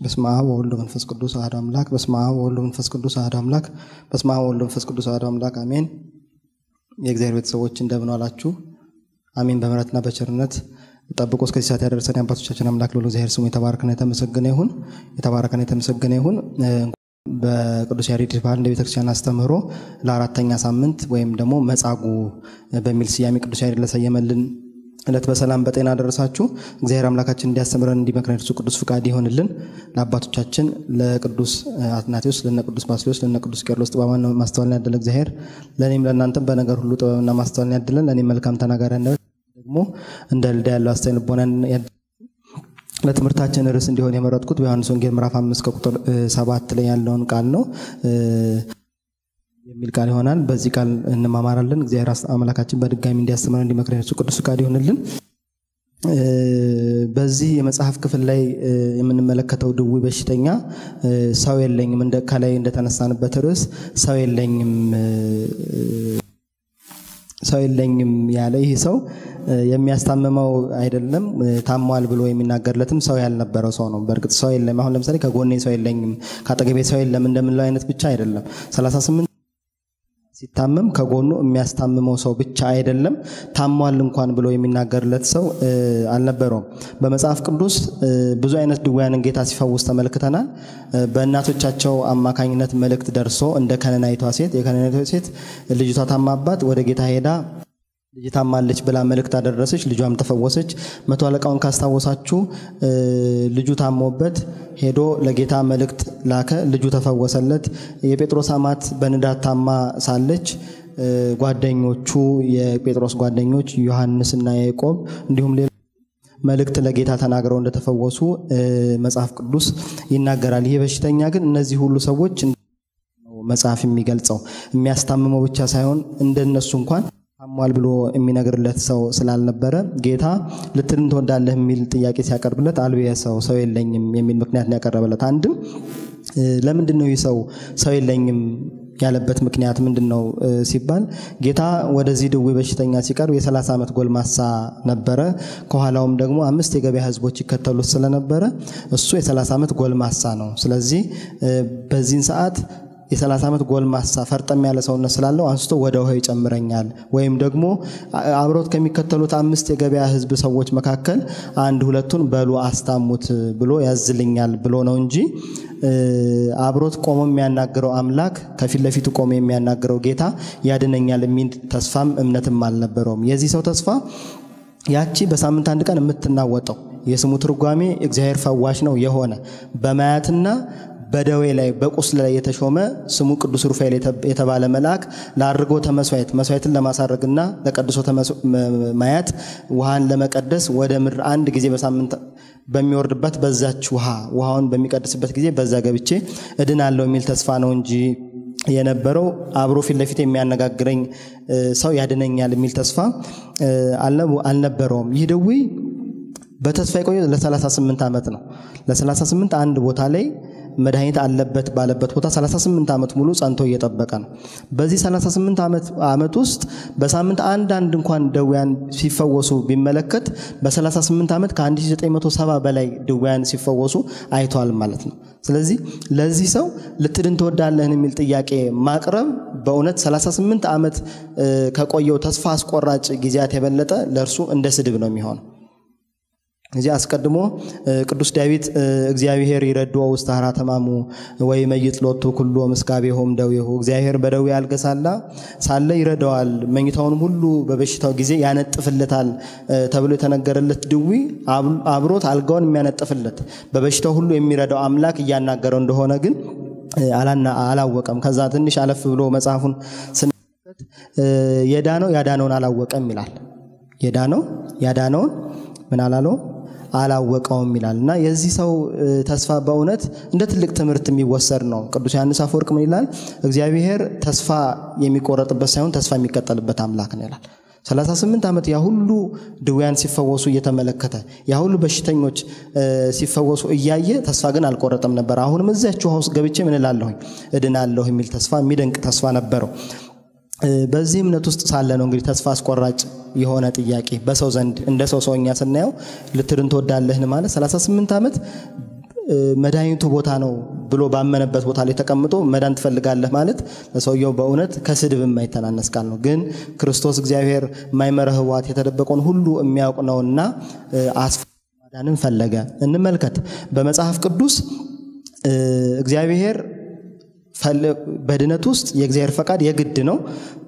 በስመ አብ ወወልድ ወመንፈስ ቅዱስ አሐዱ አምላክ። በስመ አብ ወወልድ ወመንፈስ ቅዱስ አሐዱ አምላክ። በስመ አብ ወወልድ ወመንፈስ ቅዱስ አሐዱ አምላክ አሜን። የእግዚአብሔር ቤተሰቦች እንደምን ዋላችሁ? አሜን። በምሕረትና በቸርነት ጠብቆ እስከዚህ ሰዓት ያደረሰን የአባቶቻችን አምላክ ልዑል እግዚአብሔር ስሙ የተባረከና የተመሰገነ ይሁን። የተባረከና የተመሰገነ ይሁን። በቅዱስ ያሬድ ባህል እንደ ቤተክርስቲያን አስተምህሮ ለአራተኛ ሳምንት ወይም ደግሞ መጻጉዕ በሚል ስያሜ ቅዱስ ያሬድ ለሰየመልን ዕለት በሰላም በጤና ደረሳችሁ። እግዚአብሔር አምላካችን እንዲያስተምረን እንዲመክረን እርሱ ቅዱስ ፍቃድ ይሆንልን። ለአባቶቻችን ለቅዱስ አትናቴዎስ፣ ለነ ቅዱስ ባስልዮስ፣ ለነ ቅዱስ ቄርሎስ ጥበብና ማስተዋልን ያደለ እግዚአብሔር ለእኔም ለእናንተም በነገር ሁሉ ጥበብና ማስተዋልን ያድለን። ለእኔም መልካም ተናጋሪ አንደበት ደግሞ እንደ ልዳ ያለው አስተዋይ ልቦናን ለትምህርታችን ርዕስ እንዲሆን የመረጥኩት በዮሐንስ ወንጌል ምዕራፍ አምስት ከቁጥር ሰባት ላይ ያለውን ቃል ነው የሚል ቃል ይሆናል። በዚህ ቃል እንማማራለን። እግዚአብሔር አምላካችን በድጋሚ እንዲያስተምረን እንዲመክረን እሱ ቅዱስ ፍቃድ ይሆንልን። በዚህ የመጽሐፍ ክፍል ላይ የምንመለከተው ድውይ በሽተኛ ሰው የለኝም እንደ ከላይ እንደተነሳንበት ርዕስ ሰው የለኝም ሰው የለኝም ያለ ይህ ሰው የሚያስታምመው አይደለም፣ ታሟል ብሎ የሚናገርለትም ሰው ያልነበረው ሰው ነው። በእርግጥ ሰው የለም። አሁን ለምሳሌ ከጎኔ ሰው የለኝም፣ ከአጠገቤ ሰው የለም እንደምንለው አይነት ብቻ አይደለም። 38 ሲታመም ከጎኑ የሚያስታምመው ሰው ብቻ አይደለም፣ ታሟል እንኳን ብሎ የሚናገርለት ሰው አልነበረውም። በመጽሐፍ ቅዱስ ብዙ አይነት ድውያንን ጌታ ሲፈውስ ተመልክተናል። በእናቶቻቸው አማካኝነት መልእክት ደርሶ እንደ ከነናይቷ ሴት የከነናይቷ ሴት ልጅቷ ታማባት ወደ ጌታ ሄዳ ልጅ ታማለች ብላ መልእክት አደረሰች። ልጇም ተፈወሰች። መቶ አለቃውን ካስታወሳችሁ ልጁ ታሞበት ሄዶ ለጌታ መልእክት ላከ። ልጁ ተፈወሰለት። የጴጥሮስ አማት በንዳድ ታማ ሳለች ጓደኞቹ የጴጥሮስ ጓደኞች ዮሐንስና ያዕቆብ እንዲሁም ሌላ መልእክት ለጌታ ተናግረው እንደተፈወሱ መጽሐፍ ቅዱስ ይናገራል። ይህ በሽተኛ ግን እነዚህ ሁሉ ሰዎች መጽሐፍ የሚገልጸው የሚያስታምመው ብቻ ሳይሆን እንደነሱ እንኳን ታሟል ብሎ የሚነግርለት ሰው ስላልነበረ ጌታ ልትድን ትወዳለህ የሚል ጥያቄ ሲያቀርብለት አልቤ ሰው ሰው የለኝም የሚል ምክንያት ነው ያቀረበለት። አንድም ለምንድን ነው ይህ ሰው ሰው የለኝም ያለበት ምክንያት ምንድን ነው ሲባል ጌታ ወደዚህ ድውይ በሽተኛ ሲቀርብ የ30 ዓመት ጎልማሳ ነበረ። ከኋላውም ደግሞ አምስት የገበያ ሕዝቦች ይከተሉት ስለነበረ እሱ የ30 ዓመት ጎልማሳ ነው። ስለዚህ በዚህን ሰዓት የ30 ዓመት ጎልማሳ ፈርጠም ያለ ሰውነት ስላለው አንስቶ ወደ ውሃ ይጨምረኛል ወይም ደግሞ አብሮት ከሚከተሉት አምስት የገበያ ህዝብ ሰዎች መካከል አንድ ሁለቱን በሉ አስታሙት ብሎ ያዝልኛል ብሎ ነው እንጂ አብሮት ቆሞ የሚያናግረው አምላክ ከፊት ለፊቱ ቆሞ የሚያናግረው ጌታ ያድነኛል የሚል ተስፋም እምነትም አልነበረውም። የዚህ ሰው ተስፋ ያቺ በሳምንት አንድ ቀን የምትናወጠው የስሙ ትርጓሜ እግዚአብሔር ፈዋሽ ነው የሆነ በማያትና በደዌ ላይ በቁስል ላይ የተሾመ ስሙ ቅዱስ ሩፋኤል የተባለ መልአክ ለአድርጎተ መስዋዕት መስዋዕትን ለማሳረግና ለቀድሶ ማያት ውሃን ለመቀደስ ወደ ምድር አንድ ጊዜ በሳምንት በሚወርድበት በዛች ውሃ ውሃውን በሚቀድስበት ጊዜ በዛ ገብቼ እድናለሁ የሚል ተስፋ ነው እንጂ የነበረው አብሮ ፊት ለፊት የሚያነጋግረኝ ሰው ያድነኛል የሚል ተስፋ አልነበረውም። ይህ ድውይ በተስፋ የቆየ ለ38 ዓመት ነው። ለ38 አንድ ቦታ ላይ መድኃኒት አለበት ባለበት ቦታ 38 ዓመት ሙሉ ጸንቶ እየጠበቀ ነው። በዚህ 38 ዓመት ውስጥ በሳምንት አንድ አንድ እንኳን ደዌያን ሲፈወሱ ቢመለከት በ38 ዓመት ከ1970 በላይ ድዌያን ሲፈወሱ አይተዋል ማለት ነው። ስለዚህ ለዚህ ሰው ልትድን ትወዳለህን የሚል ጥያቄ ማቅረብ በእውነት 38 ዓመት ከቆየው ተስፋ አስቆራጭ ጊዜያት የበለጠ ለእርሱ እንደ ስድብ ነው የሚሆነው። እዚህ አስቀድሞ ቅዱስ ዳዊት እግዚአብሔር ይረድኦ ውስተ ሀራ ተማሙ ወይ መይጥ ሎቱ ኩሎ ምስጋቤሆም ደዌሁ እግዚአብሔር በደዌ አልጋ ሳለ ይረዳዋል፣ መኝታውንም ሁሉ በበሽታው ጊዜ ያነጥፍለታል ተብሎ የተነገረለት ድውይ አብሮት አልጋውን የሚያነጥፍለት በበሽታው ሁሉ የሚረዳው አምላክ እያናገረው እንደሆነ ግን አላወቀም። ከዛ ትንሽ አለፍ ብሎ መጽሐፉን ስንመለከት የዳነው ያዳነውን አላወቀም ይላል። የዳነው ያዳነውን ምን አላለው አላወቀውም ይላል እና የዚህ ሰው ተስፋ በእውነት እንደ ትልቅ ትምህርት የሚወሰድ ነው። ቅዱስ ዮሐንስ አፈወርቅ ምን ይላል? እግዚአብሔር ተስፋ የሚቆረጥበት ሳይሆን ተስፋ የሚቀጠልበት አምላክ ነው ይላል። 38 ዓመት ያ ሁሉ ድውያን ሲፈወሱ እየተመለከተ ያ ሁሉ በሽተኞች ሲፈወሱ እያየ ተስፋ ግን አልቆረጠም ነበር። አሁንም እዚያች ውሃ ውስጥ ገብቼ ምን እላለሁኝ እድናለሁ የሚል ተስፋ የሚደንቅ ተስፋ ነበረው። በዚህ እምነት ውስጥ ሳለ ነው እንግዲህ ተስፋ አስቆራጭ የሆነ ጥያቄ በሰው ዘንድ እንደ ሰው ሰውኛ ስናየው ልትድን ትወዳለህን ማለት 38 ዓመት መድኃኒቱ ቦታ ነው ብሎ ባመነበት ቦታ ላይ ተቀምጦ መዳን ትፈልጋለህ ማለት ለሰውየው በእውነት ከስድብ የማይተናነስ ቃል ነው። ግን ክርስቶስ እግዚአብሔር የማይመረ ህዋት የተደበቀውን ሁሉ የሚያውቅ ነውና አስፋ ማዳንን ፈለገ። እንመልከት በመጽሐፍ ቅዱስ እግዚአብሔር በድነት ውስጥ የእግዚአብሔር ፈቃድ የግድ ነው።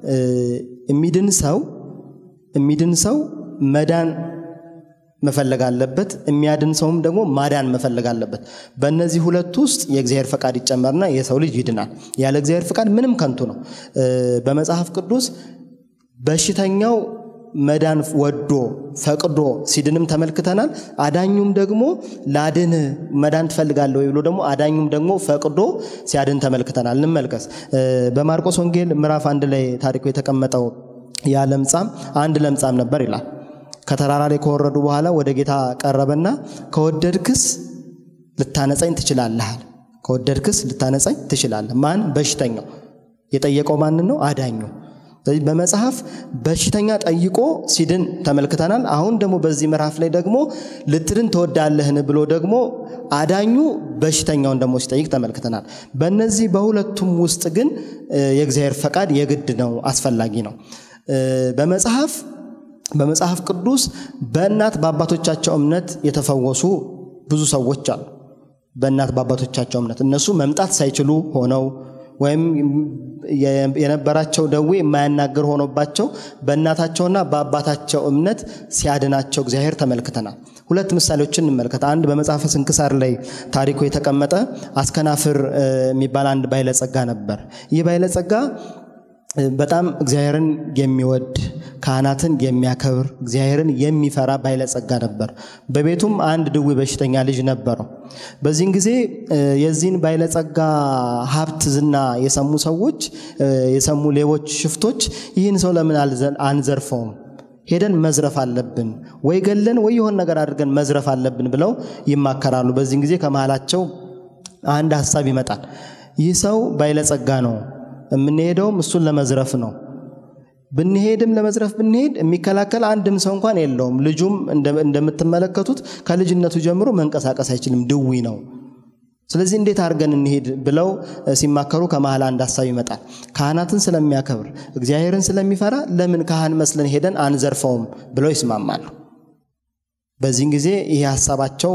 የሚድን ሰው የሚድን ሰው መዳን መፈለግ አለበት። የሚያድን ሰውም ደግሞ ማዳን መፈለግ አለበት። በእነዚህ ሁለት ውስጥ የእግዚአብሔር ፈቃድ ይጨመርና የሰው ልጅ ይድናል። ያለ እግዚአብሔር ፈቃድ ምንም ከንቱ ነው። በመጽሐፍ ቅዱስ በሽተኛው መዳን ወዶ ፈቅዶ ሲድንም ተመልክተናል። አዳኙም ደግሞ ላድን መዳን ትፈልጋለህ ወይ ብሎ ደግሞ አዳኙም ደግሞ ፈቅዶ ሲያድን ተመልክተናል። እንመልከስ። በማርቆስ ወንጌል ምዕራፍ አንድ ላይ ታሪኩ የተቀመጠው ያ ለምጻም አንድ ለምጻም ነበር ይላል። ከተራራ ላይ ከወረዱ በኋላ ወደ ጌታ ቀረበና ከወደድክስ ልታነጻኝ ትችላለህ። ከወደድክስ ልታነጻኝ ትችላለህ። ማን? በሽተኛው። የጠየቀው ማንን ነው? አዳኙ። ስለዚህ በመጽሐፍ በሽተኛ ጠይቆ ሲድን ተመልክተናል። አሁን ደግሞ በዚህ ምዕራፍ ላይ ደግሞ ልትድን ትወዳለህን ብሎ ደግሞ አዳኙ በሽተኛውን ደግሞ ሲጠይቅ ተመልክተናል። በእነዚህ በሁለቱም ውስጥ ግን የእግዚአብሔር ፈቃድ የግድ ነው፣ አስፈላጊ ነው። በመጽሐፍ በመጽሐፍ ቅዱስ በእናት በአባቶቻቸው እምነት የተፈወሱ ብዙ ሰዎች አሉ። በእናት በአባቶቻቸው እምነት እነሱ መምጣት ሳይችሉ ሆነው ወይም የነበራቸው ደዌ የማያናግር ሆኖባቸው በእናታቸውና በአባታቸው እምነት ሲያድናቸው እግዚአብሔር ተመልክተናል። ሁለት ምሳሌዎችን እንመልከት። አንድ በመጽሐፈ ስንክሳር ላይ ታሪኩ የተቀመጠ አስከናፍር የሚባል አንድ ባይለጸጋ ነበር። ይህ ባይለጸጋ በጣም እግዚአብሔርን የሚወድ ካህናትን የሚያከብር እግዚአብሔርን የሚፈራ ባይለጸጋ ነበር። በቤቱም አንድ ድዌ በሽተኛ ልጅ ነበረው። በዚህን ጊዜ የዚህን ባይለጸጋ ሀብት ዝና የሰሙ ሰዎች የሰሙ ሌቦች፣ ሽፍቶች ይህን ሰው ለምን አንዘርፈውም? ሄደን መዝረፍ አለብን ወይ ገለን ወይ የሆን ነገር አድርገን መዝረፍ አለብን ብለው ይማከራሉ። በዚህን ጊዜ ከመሃላቸው አንድ ሀሳብ ይመጣል። ይህ ሰው ባይለጸጋ ነው የምንሄደውም እሱን ለመዝረፍ ነው። ብንሄድም ለመዝረፍ ብንሄድ የሚከላከል አንድም ሰው እንኳን የለውም። ልጁም እንደምትመለከቱት ከልጅነቱ ጀምሮ መንቀሳቀስ አይችልም፣ ድዊ ነው። ስለዚህ እንዴት አድርገን እንሄድ ብለው ሲማከሩ ከመሃል አንድ ሀሳብ ይመጣል። ካህናትን ስለሚያከብር እግዚአብሔርን ስለሚፈራ ለምን ካህን መስለን ሄደን አንዘርፈውም ብለው ይስማማሉ። በዚህን ጊዜ ይሄ ሀሳባቸው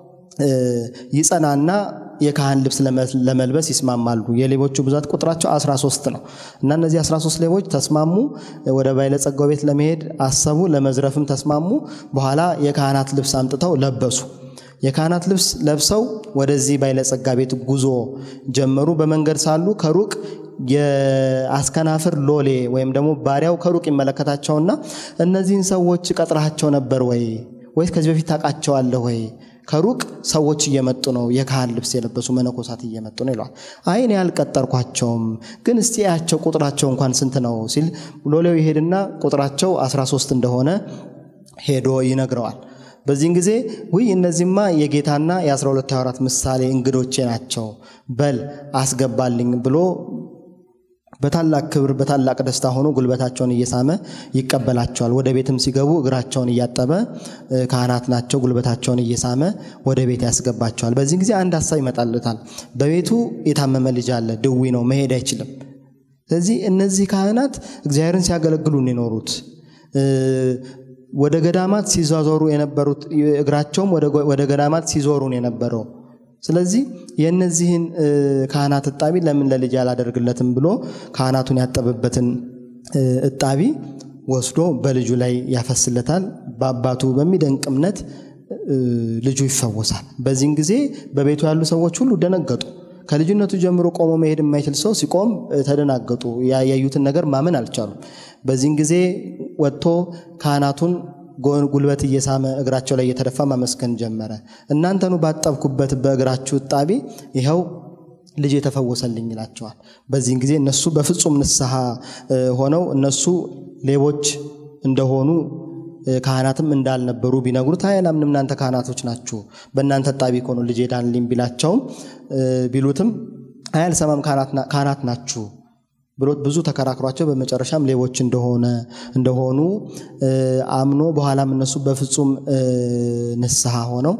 ይጸናና የካህን ልብስ ለመልበስ ይስማማሉ። የሌቦቹ ብዛት ቁጥራቸው 13 ነው እና እነዚህ 13 ሌቦች ተስማሙ። ወደ ባለጸጋው ቤት ለመሄድ አሰቡ። ለመዝረፍም ተስማሙ። በኋላ የካህናት ልብስ አምጥተው ለበሱ። የካህናት ልብስ ለብሰው ወደዚህ ባለጸጋ ቤት ጉዞ ጀመሩ። በመንገድ ሳሉ ከሩቅ የአስከናፍር ሎሌ ወይም ደግሞ ባሪያው ከሩቅ ይመለከታቸውና እነዚህን ሰዎች ቀጥረሃቸው ነበር ወይ ወይስ ከዚህ በፊት ታውቃቸዋለህ ወይ? ከሩቅ ሰዎች እየመጡ ነው፣ የካህን ልብስ የለበሱ መነኮሳት እየመጡ ነው ይለዋል። አይ እኔ አልቀጠርኳቸውም፣ ግን እስቲ ያቸው ቁጥራቸው እንኳን ስንት ነው ሲል ሎሌው ይሄድና ቁጥራቸው 13 እንደሆነ ሄዶ ይነግረዋል። በዚህን ጊዜ ውይ እነዚህማ የጌታና የ12 ሐዋርያት ምሳሌ እንግዶቼ ናቸው፣ በል አስገባልኝ ብሎ በታላቅ ክብር በታላቅ ደስታ ሆኖ ጉልበታቸውን እየሳመ ይቀበላቸዋል። ወደ ቤትም ሲገቡ እግራቸውን እያጠበ ካህናት ናቸው፣ ጉልበታቸውን እየሳመ ወደ ቤት ያስገባቸዋል። በዚህ ጊዜ አንድ ሀሳብ ይመጣለታል። በቤቱ የታመመ ልጅ አለ፣ ድዊ ነው፣ መሄድ አይችልም። ስለዚህ እነዚህ ካህናት እግዚአብሔርን ሲያገለግሉ የኖሩት ወደ ገዳማት ሲዟዞሩ የነበሩት እግራቸውም ወደ ገዳማት ሲዞሩን የነበረው ስለዚህ የእነዚህን ካህናት እጣቢ ለምን ለልጅ አላደርግለትም ብሎ ካህናቱን ያጠበበትን እጣቢ ወስዶ በልጁ ላይ ያፈስለታል። በአባቱ በሚደንቅ እምነት ልጁ ይፈወሳል። በዚህን ጊዜ በቤቱ ያሉ ሰዎች ሁሉ ደነገጡ። ከልጅነቱ ጀምሮ ቆሞ መሄድ የማይችል ሰው ሲቆም ተደናገጡ። ያዩትን ነገር ማመን አልቻሉም። በዚህን ጊዜ ወጥቶ ካህናቱን ጉልበት እየሳመ እግራቸው ላይ እየተደፋ ማመስገን ጀመረ። እናንተኑ ባጠብኩበት በእግራችሁ እጣቢ ይኸው ልጅ የተፈወሰልኝ ይላቸዋል። በዚህን ጊዜ እነሱ በፍጹም ንስሐ ሆነው እነሱ ሌቦች እንደሆኑ ካህናትም እንዳልነበሩ ቢነግሩት አይ አላምንም፣ እናንተ ካህናቶች ናችሁ፣ በእናንተ እጣቢ እኮ ነው ልጄ ዳንልኝ ቢላቸውም ቢሉትም አይ አልሰማም፣ ካህናት ናችሁ ብሎት ብዙ ተከራክሯቸው በመጨረሻም ሌቦች እንደሆነ እንደሆኑ አምኖ በኋላም እነሱ በፍጹም ንስሐ ሆነው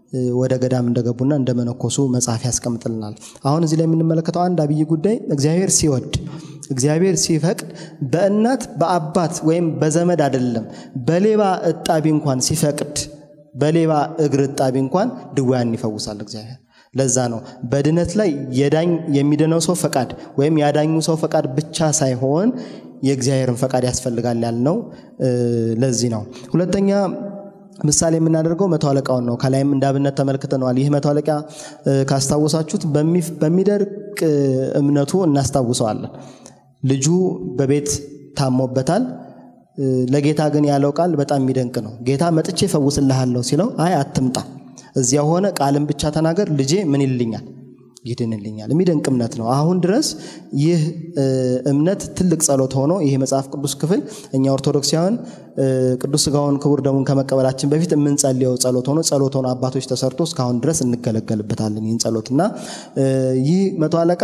ወደ ገዳም እንደገቡና እንደመነኮሱ መጽሐፍ ያስቀምጥልናል። አሁን እዚህ ላይ የምንመለከተው አንድ አብይ ጉዳይ እግዚአብሔር ሲወድ እግዚአብሔር ሲፈቅድ በእናት በአባት ወይም በዘመድ አይደለም፣ በሌባ እጣቢ እንኳን ሲፈቅድ በሌባ እግር እጣቢ እንኳን ድውያን ይፈውሳል እግዚአብሔር። ለዛ ነው በድነት ላይ የዳኝ የሚድነው ሰው ፈቃድ ወይም ያዳኙ ሰው ፈቃድ ብቻ ሳይሆን የእግዚአብሔርን ፈቃድ ያስፈልጋል ያልነው ለዚህ ነው። ሁለተኛ ምሳሌ የምናደርገው መቶ አለቃውን ነው። ከላይም እንዳብነት ተመልክተነዋል። ይህ መቶ አለቃ ካስታወሳችሁት በሚደርቅ እምነቱ እናስታውሰዋለን። ልጁ በቤት ታሞበታል። ለጌታ ግን ያለው ቃል በጣም የሚደንቅ ነው። ጌታ መጥቼ ፈውስልሃለሁ ሲለው አይ አትምጣ፣ እዚያ ሆነ ቃልን ብቻ ተናገር፣ ልጄ ምን ይልኛል ይድንልኛል። የሚደንቅ እምነት ነው። አሁን ድረስ ይህ እምነት ትልቅ ጸሎት ሆኖ ይህ መጽሐፍ ቅዱስ ክፍል እኛ ኦርቶዶክሳውያን ቅዱስ ሥጋውን ክቡር ደሙን ከመቀበላችን በፊት የምንጸልየው ጸሎት ሆኖ ጸሎት ሆኖ አባቶች ተሰርቶ እስካሁን ድረስ እንገለገልበታለን ይህን ጸሎት እና ይህ መቶ አለቃ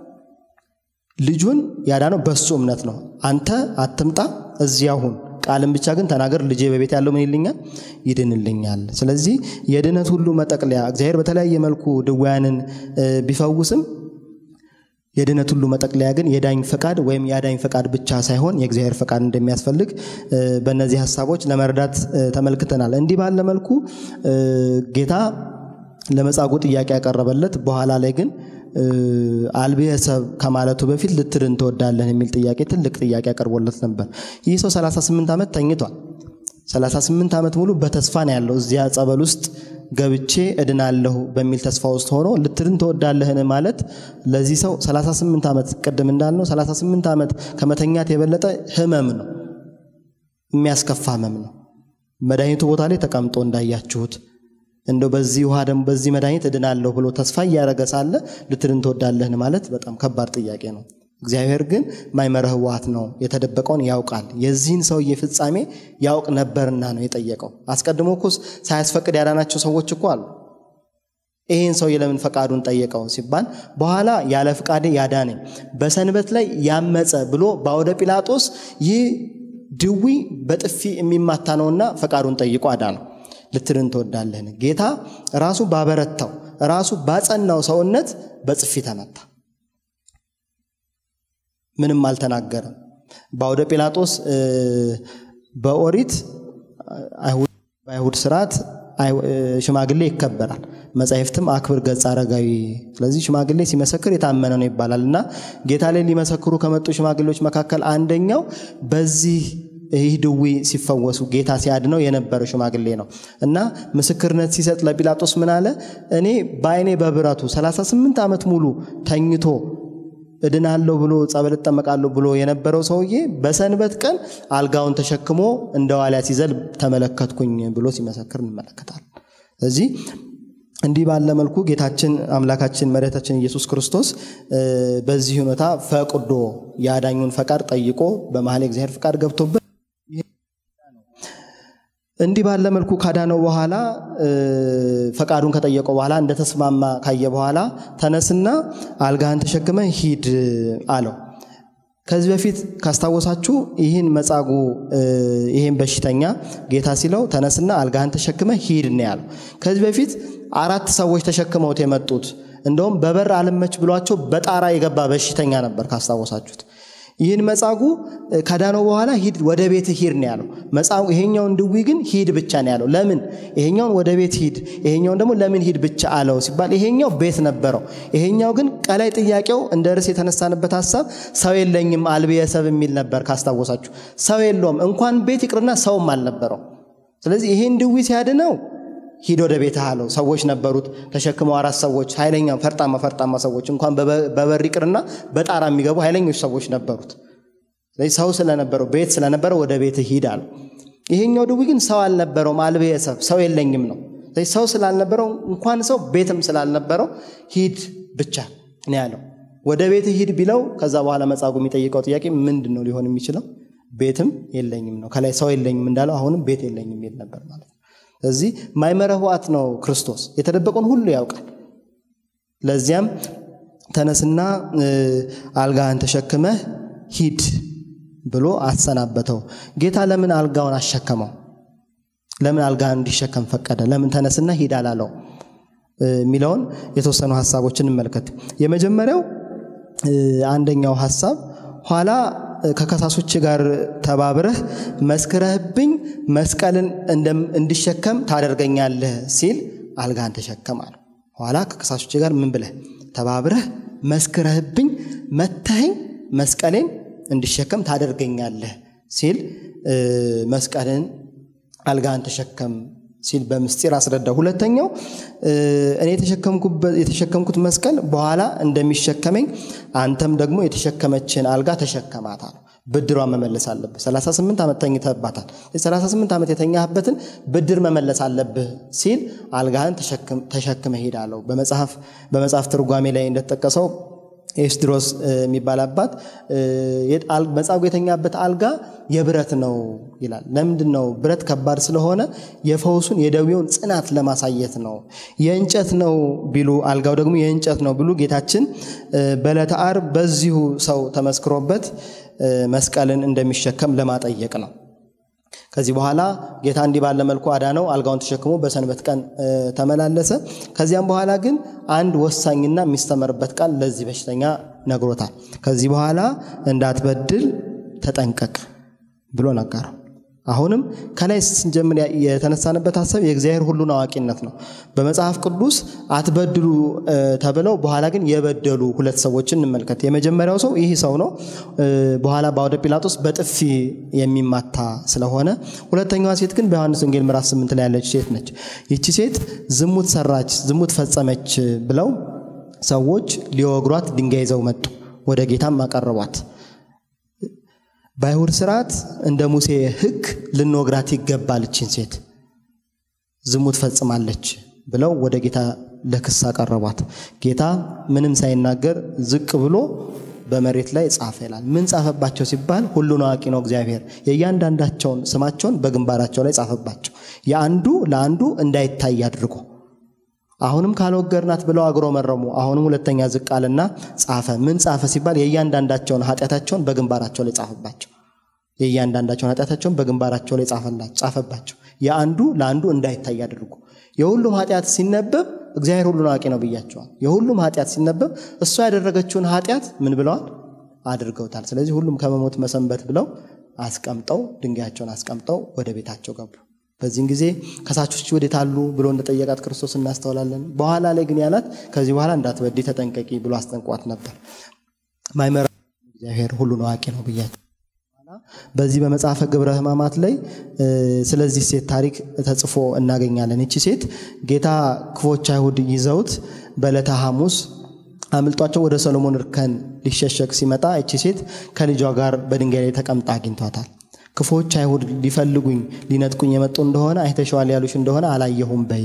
ልጁን ያዳነው በሱ እምነት ነው። አንተ አትምጣ እዚያ ሁን ቃልን ብቻ ግን ተናገር፣ ልጄ በቤት ያለው ምን ይልኛል? ይድንልኛል። ስለዚህ የድነት ሁሉ መጠቅለያ እግዚአብሔር በተለያየ መልኩ ድውያንን ቢፈውስም የድነት ሁሉ መጠቅለያ ግን የዳኝ ፈቃድ ወይም የአዳኝ ፈቃድ ብቻ ሳይሆን የእግዚአብሔር ፈቃድ እንደሚያስፈልግ በእነዚህ ሀሳቦች ለመረዳት ተመልክተናል። እንዲህ ባለ መልኩ ጌታ ለመጻጉዕ ጥያቄ ያቀረበለት በኋላ ላይ ግን አልብየ ሰብ ከማለቱ በፊት ልትድን ትወዳለህ የሚል ጥያቄ ትልቅ ጥያቄ አቀርቦለት ነበር። ይህ ሰው 38 ዓመት ተኝቷል። 38 ዓመት ሙሉ በተስፋ ነው ያለው። እዚያ ጸበል ውስጥ ገብቼ እድናለሁ በሚል ተስፋ ውስጥ ሆኖ ልትድን ትወዳለህን ማለት ለዚህ ሰው 38 ዓመት ቅድም እንዳልነው 38 ዓመት ከመተኛት የበለጠ ህመም ነው፣ የሚያስከፋ ህመም ነው። መድኃኒቱ ቦታ ላይ ተቀምጦ እንዳያችሁት እንደው በዚህ ውሃ ደግሞ በዚህ መድኃኒት እድናለሁ ብሎ ተስፋ እያደረገ ሳለ ልትድን ትወዳለህን ማለት በጣም ከባድ ጥያቄ ነው። እግዚአብሔር ግን ማይመረ ህወሓት ነው፣ የተደበቀውን ያውቃል። የዚህን ሰውዬ ፍጻሜ ያውቅ ነበርና ነው የጠየቀው። አስቀድሞ እኮ ሳያስፈቅድ ያዳናቸው ሰዎች እኮ አሉ። ይህን ሰውዬ ለምን ፈቃዱን ጠየቀው ሲባል በኋላ ያለ ፍቃዴ ያዳነኝ በሰንበት ላይ ያመፀ ብሎ በአውደ ጲላጦስ ይህ ድዊ በጥፊ የሚማታ ነውና ፈቃዱን ጠይቆ አዳነው። ልትድን ትወዳለህን? ጌታ ራሱ ባበረታው ራሱ ባጸናው ሰውነት በጥፊ ተመታ። ምንም አልተናገረም። በአውደ ጲላጦስ በኦሪት በአይሁድ ስርዓት ሽማግሌ ይከበራል። መጻሕፍትም አክብር ገጸ አረጋዊ። ስለዚህ ሽማግሌ ሲመሰክር የታመነ ነው ይባላል እና ጌታ ላይ ሊመሰክሩ ከመጡ ሽማግሌዎች መካከል አንደኛው በዚህ ይህ ድዊ ሲፈወሱ ጌታ ሲያድነው የነበረ ሽማግሌ ነው እና ምስክርነት ሲሰጥ ለጲላጦስ ምን አለ? እኔ በዓይኔ በብረቱ 38 ዓመት ሙሉ ተኝቶ እድናለሁ ብሎ ጸበል እጠመቃለሁ ብሎ የነበረው ሰውዬ በሰንበት ቀን አልጋውን ተሸክሞ እንደ ዋልያ ሲዘል ተመለከትኩኝ ብሎ ሲመሰክር እንመለከታል። ስለዚህ እንዲህ ባለ መልኩ ጌታችን አምላካችን መድኃኒታችን ኢየሱስ ክርስቶስ በዚህ ሁኔታ ፈቅዶ የአዳኙን ፈቃድ ጠይቆ በመሀል የእግዚአብሔር ፈቃድ ገብቶበት እንዲህ ባለ መልኩ ካዳነው በኋላ ፈቃዱን ከጠየቀው በኋላ እንደተስማማ ካየ በኋላ ተነስና አልጋህን ተሸክመ ሂድ አለው። ከዚህ በፊት ካስታወሳችሁ ይህን መጻጉዕ ይህን በሽተኛ ጌታ ሲለው ተነስና አልጋህን ተሸክመ ሂድ ነው ያለው። ከዚህ በፊት አራት ሰዎች ተሸክመውት የመጡት እንደውም በበር አልመች ብሏቸው በጣራ የገባ በሽተኛ ነበር ካስታወሳችሁት። ይህን መጻጉዕ ከዳነው በኋላ ሂድ ወደ ቤት ሂድ ነው ያለው። መጻጉዕ ይሄኛውን ድዊ ግን ሂድ ብቻ ነው ያለው። ለምን ይሄኛውን ወደ ቤት ሂድ፣ ይሄኛውን ደግሞ ለምን ሂድ ብቻ አለው ሲባል ይሄኛው ቤት ነበረው። ይሄኛው ግን ቀላይ ጥያቄው እንደ ርዕስ የተነሳንበት ሀሳብ ሰው የለኝም አልብየ ሰብ የሚል ነበር ካስታወሳችሁ። ሰው የለውም እንኳን ቤት ይቅርና ሰውም አልነበረው። ስለዚህ ይሄን ድዊ ሲያድነው ሂድ ወደ ቤትህ አለው። ሰዎች ነበሩት ተሸክመው አራት ሰዎች ኃይለኛ ፈርጣማ ፈርጣማ ሰዎች እንኳን በበር ይቅርና በጣራ የሚገቡ ኃይለኞች ሰዎች ነበሩት። ስለዚህ ሰው ስለነበረው ቤት ስለነበረው ወደ ቤትህ ሂድ አለው። ይሄኛው ድዊ ግን ሰው አልነበረውም፣ አልብየ ሰብ ሰው የለኝም ነው። ስለዚህ ሰው ስላልነበረው እንኳን ሰው ቤትም ስላልነበረው ሂድ ብቻ ነው ያለው። ወደ ቤትህ ሂድ ቢለው ከዛ በኋላ መጻጉዕ የሚጠይቀው ጥያቄ ምንድን ነው ሊሆን የሚችለው? ቤትም የለኝም ነው። ከላይ ሰው የለኝም እንዳለው አሁንም ቤት የለኝም የሚል ነበር ማለት ነው። ስለዚህ ማይመረ ህወሓት ነው ክርስቶስ የተደበቀውን ሁሉ ያውቃል። ለዚያም ተነስና አልጋህን ተሸክመህ ሂድ ብሎ አሰናበተው። ጌታ ለምን አልጋውን አሸከመው? ለምን አልጋህን እንዲሸከም ፈቀደ? ለምን ተነስና ሂድ አላለው? የሚለውን የተወሰኑ ሀሳቦችን እንመልከት። የመጀመሪያው አንደኛው ሀሳብ ኋላ ከከሳሾች ጋር ተባብረህ መስክረህብኝ መስቀልን እንዲሸከም ታደርገኛለህ ሲል አልጋን ተሸከም አለው። ኋላ ከከሳሾች ጋር ምን ብለህ ተባብረህ መስክረህብኝ መተኸኝ መስቀሌን እንዲሸከም ታደርገኛለህ ሲል መስቀልን አልጋን ተሸከም ሲል በምስጢር አስረዳ። ሁለተኛው እኔ የተሸከምኩት መስቀል በኋላ እንደሚሸከመኝ አንተም ደግሞ የተሸከመችን አልጋ ተሸከማት አለው። ብድሯን መመለስ አለብህ። 38 ዓመት ተኝተህባታል። 38 ዓመት የተኛህበትን ብድር መመለስ አለብህ ሲል አልጋህን ተሸክመ ሄድ አለው። በመጽሐፍ ትርጓሜ ላይ እንደተጠቀሰው ኤስድሮስ የሚባል አባት መጻጉዕ የተኛበት አልጋ የብረት ነው ይላል። ለምንድን ነው? ብረት ከባድ ስለሆነ የፈውሱን የደዌውን ጽናት ለማሳየት ነው። የእንጨት ነው ቢሉ አልጋው ደግሞ የእንጨት ነው ቢሉ ጌታችን በዕለተ ዓርብ በዚሁ ሰው ተመስክሮበት መስቀልን እንደሚሸከም ለማጠየቅ ነው። ከዚህ በኋላ ጌታ እንዲህ ባለ መልኩ አዳነው። አልጋውን ተሸክሞ በሰንበት ቀን ተመላለሰ። ከዚያም በኋላ ግን አንድ ወሳኝና የሚስተመርበት ቃል ለዚህ በሽተኛ ነግሮታል። ከዚህ በኋላ እንዳትበድል ተጠንቀቅ ብሎ ነገረው። አሁንም ከላይ ስንጀምር የተነሳንበት ሀሳብ የእግዚአብሔር ሁሉን አዋቂነት ነው። በመጽሐፍ ቅዱስ አትበድሉ ተብለው በኋላ ግን የበደሉ ሁለት ሰዎችን እንመልከት። የመጀመሪያው ሰው ይህ ሰው ነው። በኋላ በአውደ ጲላጦስ በጥፊ የሚማታ ስለሆነ፣ ሁለተኛዋ ሴት ግን በዮሐንስ ወንጌል ምዕራፍ ስምንት ላይ ያለች ሴት ነች። ይቺ ሴት ዝሙት ሰራች፣ ዝሙት ፈጸመች ብለው ሰዎች ሊወግሯት ድንጋይ ይዘው መጡ። ወደ ጌታም አቀረቧት። በአይሁድ ስርዓት እንደ ሙሴ ሕግ ልንወግራት ይገባል እችን ሴት ዝሙት ፈጽማለች ብለው ወደ ጌታ ለክስ አቀረቧት። ጌታ ምንም ሳይናገር ዝቅ ብሎ በመሬት ላይ ጻፈ ይላል። ምን ጻፈባቸው ሲባል ሁሉን አዋቂ ነው እግዚአብሔር። የእያንዳንዳቸውን ስማቸውን በግንባራቸው ላይ ጻፈባቸው፣ የአንዱ ለአንዱ እንዳይታይ አድርጎ። አሁንም ካልወገርናት ብለው አግሮ መረሙ። አሁንም ሁለተኛ ዝቅ አለና ጻፈ። ምን ጻፈ ሲባል የእያንዳንዳቸውን ኃጢአታቸውን በግንባራቸው ላይ ጻፈባቸው። የእያንዳንዳቸውን ኃጢአታቸውን በግንባራቸው ላይ ጻፈባቸው፣ የአንዱ ለአንዱ እንዳይታይ አድርጎ። የሁሉም ኃጢአት ሲነበብ እግዚአብሔር ሁሉን አዋቂ ነው ብያቸዋል። የሁሉም ኃጢአት ሲነበብ እሷ ያደረገችውን ኃጢአት ምን ብለዋል? አድርገውታል። ስለዚህ ሁሉም ከመሞት መሰንበት ብለው አስቀምጠው ድንጋያቸውን አስቀምጠው ወደ ቤታቸው ገቡ። በዚህን ጊዜ ከሳቾች ወዴት አሉ ብሎ እንደጠየቃት ክርስቶስ እናስተውላለን። በኋላ ላይ ግን ያላት ከዚህ በኋላ እንዳትበዲ ተጠንቀቂ ብሎ አስጠንቋት ነበር። ማይመራ እግዚአብሔር ሁሉን አዋቂ ነው ብያቸው በዚህ በመጽሐፈ ግብረ ሕማማት ላይ ስለዚህ ሴት ታሪክ ተጽፎ እናገኛለን። ይቺ ሴት ጌታ ክፎች አይሁድ ይዘውት በዕለተ ሐሙስ አምልጧቸው ወደ ሰሎሞን እርከን ሊሸሸግ ሲመጣ ይቺ ሴት ከልጇ ጋር በድንጋይ ላይ ተቀምጣ አግኝቷታል። ክፎች አይሁድ ሊፈልጉኝ ሊነጥቁኝ የመጡ እንደሆነ አይተሸዋል ያሉሽ እንደሆነ አላየሁም በይ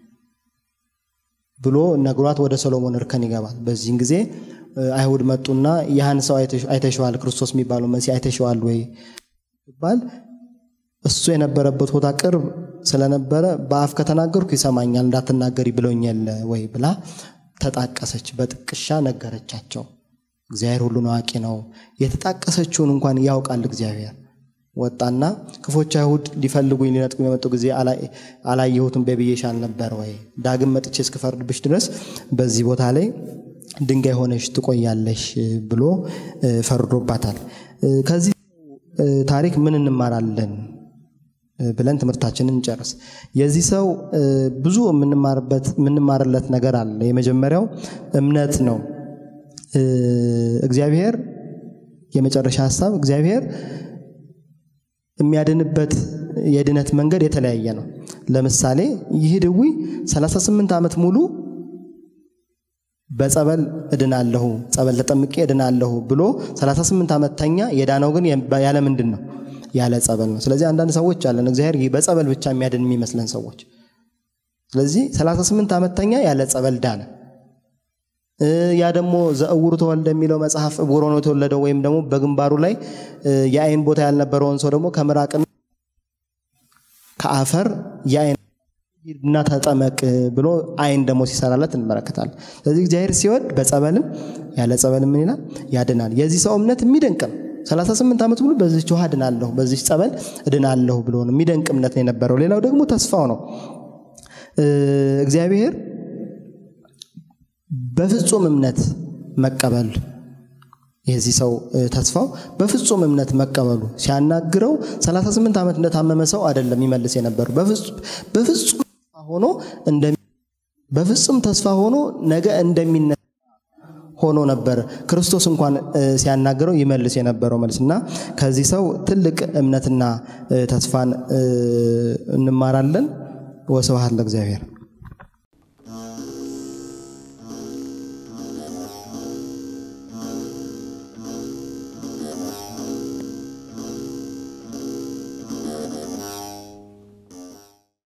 ብሎ ነግሯት ወደ ሰሎሞን እርከን ይገባል። በዚህን ጊዜ አይሁድ መጡና ያህን ሰው አይተሸዋል፣ ክርስቶስ የሚባለው መሲህ አይተሸዋል ወይ ይባል እሱ የነበረበት ቦታ ቅርብ ስለነበረ በአፍ ከተናገርኩ ይሰማኛል፣ እንዳትናገሪ ብሎኛል ወይ ብላ ተጣቀሰች። በጥቅሻ ነገረቻቸው። እግዚአብሔር ሁሉን አዋቂ ነው። የተጣቀሰችውን እንኳን ያውቃል እግዚአብሔር። ወጣና ክፎች አይሁድ ሊፈልጉኝ ሊነጥቁኝ የመጡ ጊዜ አላየሁትም በብዬሽ አልነበር ወይ? ዳግም መጥቼ እስክፈርድብሽ ድረስ በዚህ ቦታ ላይ ድንጋይ ሆነሽ ትቆያለሽ ብሎ ፈርዶባታል። ከዚህ ታሪክ ምን እንማራለን ብለን ትምህርታችንን እንጨርስ። የዚህ ሰው ብዙ የምንማርለት ነገር አለ። የመጀመሪያው እምነት ነው። እግዚአብሔር የመጨረሻ ሀሳብ እግዚአብሔር የሚያድንበት የድነት መንገድ የተለያየ ነው። ለምሳሌ ይህ ድዊ 38 ዓመት ሙሉ በጸበል እድናለሁ፣ ጸበል ተጠምቄ እድናለሁ ብሎ 38 ዓመት ተኛ። የዳነው ግን ያለ ምንድን ነው? ያለ ጸበል ነው። ስለዚህ አንዳንድ ሰዎች አለን እግዚአብሔር በጸበል ብቻ የሚያድን የሚመስለን ሰዎች። ስለዚህ 38 ዓመት ተኛ፣ ያለ ጸበል ዳነ። ያ ደግሞ ዘእውሩ ተወልደ የሚለው መጽሐፍ እውሮ ነው የተወለደው ወይም ደግሞ በግንባሩ ላይ የአይን ቦታ ያልነበረውን ሰው ደግሞ ከምራቅና ከአፈር የአይን እና ተጠመቅ ብሎ አይን ደግሞ ሲሰራለት እንመለከታለን። ስለዚህ እግዚአብሔር ሲወድ በጸበልም ያለ ጸበልም ምን ይላል ያድናል። የዚህ ሰው እምነት የሚደንቅ ነው። 38 ዓመት ሙሉ በዚች ውሃ እድናለሁ፣ በዚች ጸበል እድናለሁ ብሎ ነው። የሚደንቅ እምነት ነው የነበረው። ሌላው ደግሞ ተስፋው ነው። እግዚአብሔር በፍጹም እምነት መቀበል የዚህ ሰው ተስፋው በፍጹም እምነት መቀበሉ ሲያናግረው 38 ዓመት እንደታመመ ሰው አይደለም ይመልስ የነበረው በፍጹም ተስፋ ሆኖ በፍጹም ተስፋ ሆኖ ነገ እንደሚነሳ ሆኖ ነበር ክርስቶስ እንኳን ሲያናግረው ይመልስ የነበረው መልስ እና ከዚህ ሰው ትልቅ እምነትና ተስፋን እንማራለን። ወስብሐት ለእግዚአብሔር።